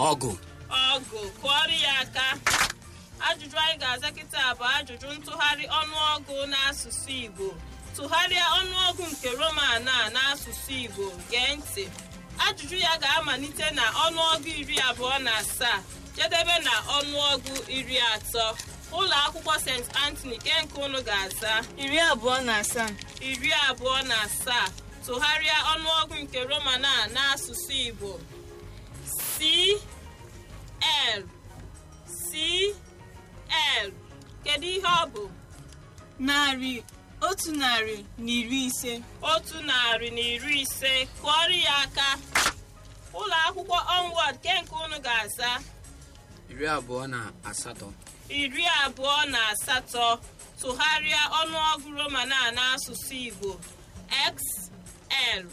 ọgụ ọgụ kụọrọ ya aka ajụjụ anyị ga-aza kịta bụ ajụjụ ntụgharị ọnụọgụ n'asụsụ igbo tụgharịa ọnụọgụ nke roman a n'asụsụ igbo gee ntị ajụjụ ya ga-amalite na ọnụọgụ iri abụọ na asaa jedebe na ọnụọgụ iri atọ ụlọ akwụkwọ st anthony nke nke unu ga-aza iri abụọ na asaa iri abụọ na asaa tụgharịa ọnụọgụ nke roman a n'asụsụ igbo c l c l kedu ihe ọ bụ narị otu narị na iri ise otu narị na iri ise kụọrọ ya aka ụlọ akwụkwọ onward nke nke unu ga-aza iri abụọ na asatọ iri abụọ na asatọ tụgharịa ọnụọgụ roman a n'asụsụ igbo xl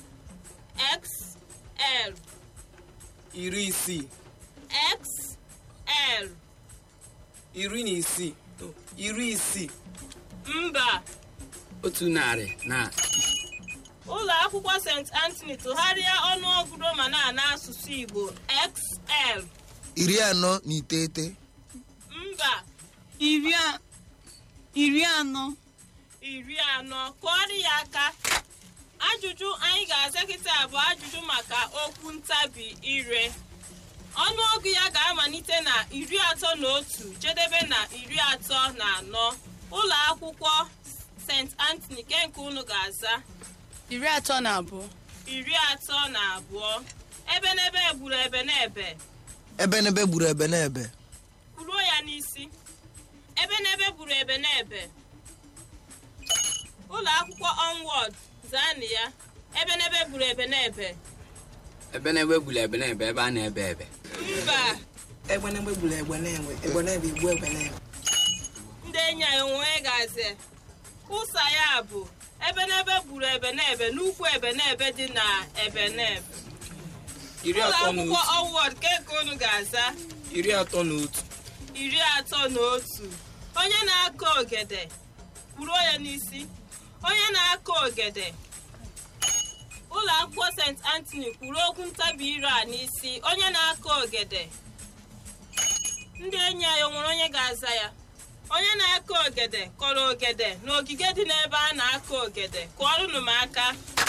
xl iri isii xl iri na isii iri isii mba otu narị na ụlọ akwụkwọ st anthony tụgharịa ọnụọgụ roman a n'asụsụ igbo xl iri anọ na iteghete mba iri a- iri anọ iri anọ kụọrọ ya aka ajụjụ anyị ga-aza kịta bụ ajụjụ maka okwu ntabi ire ọnụọgụ ya ga-amalite na iri atọ na otu jedebe na iri atọ na anọ ụlọ akwụkwọ st anthony nke nke unu ga-aza iri atọ na abụọ iri atọ na abụọ ebe n'ebe gburu ebe n'ebe ebe n'ebe gburu ebe n'ebe kwuruo ya n'isi ebe n'ebe gburu ebe n'ebe ụlọ akwụkwọ onward zaanị ya ebe n'ebe gburu ebe n'ebe ebe na-ebe gburu ebe na-ebe ebe a na-ebe ebe mba egbenegbe gburu egbenegbe egbenegbe igbu egbenegbe ndị enyi anyị onwe gaze ụsa ya bụ ebe n'ebe gburu ebe n'ebe n'ukwu ebe n'ebe dị na ebe n'ebe iri ụlọ atọ na akwụkwọ otu onward nke ka unu ga-aza iri atọ na otu iri atọ na otu onye na-akọ ogede kwuruo ya n'isi onye na-akọ ogede ụlọ akwụkwọ st anthony kwuru okwu ntabi ire a n'isi onye na-akọ ogede ndị enyi anyị o nwere onye ga-aza ya onye na-akọ ogede kọrọ ogede n'ogige dị n'ebe a na-akọ ogede kụọrụnụ m aka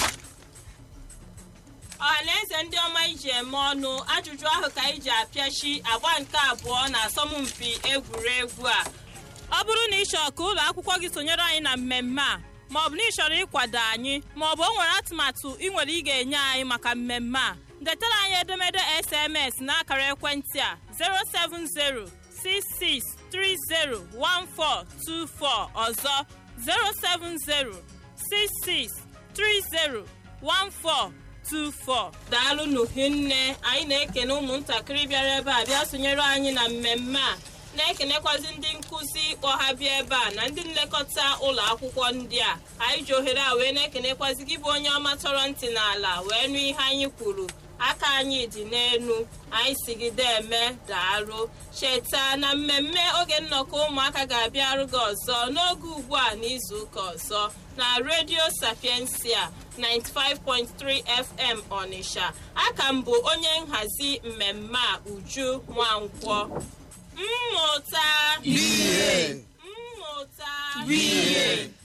ọhaneze ndị ọma iji eme ọnụ ajụjụ ahụ ka anyị ji apịachi agba nke abụọ na asọmpi egwuregwu a ọ bụrụ na ị chọrọ ka ụlọ akwụkwọ gị sonyere anyị na mmemme a maọbụ na ị chọrọ ịkwado anyị maọbụ o nwere atụmatụ ị nwere ị ga-enye anyị maka mmemme a detara anyị edemede sms n'akara ekwentị a 07066301424 ọzọ 07066301424 daalụ n'uhinne anyị na-ekene ụmụntakịrị bịara ebe a bịa sonyere anyị na mmemme a na-ekenekwazi ndị nkụzi kpọ ha bịa ebe a na ndị nlekọta ụlọ akwụkwọ ndị a anyị ji ohere a wee na-ekenekwazi gị bụ onye ọma tọrọ ntị n'ala wee nụ ihe anyị kwuru aka anyị dị n'elu anyị sigide eme daalụ cheta na mmemme oge nnọkọ ụmụaka ga-abịarụ gị ọzọ n'oge ugbu a n'izu ụka ọzọ na redio sapiensia 95.3 fm ọnịsha aka m bụ onye nhazi mmemme a uju nwankwọ mmụta Ihe. mmụta Ihe.